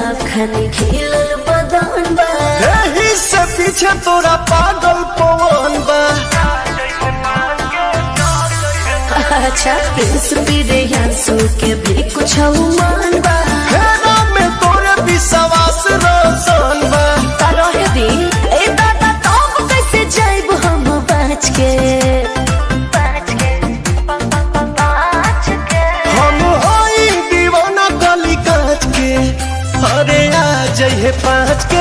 खानी खिलल बदन बा एही से पीछे तोरा पागल पवन बा अच्छा प्रिंस पीरे यांसू के भी कुछ मान बा हेरा में तोरे विश्वास रोशन बा रहे दी ए दादा तब कैसे जाइब हम बच के बच के बच के हम होई दीवाना गली काच के अरे आ जइहे पाँच के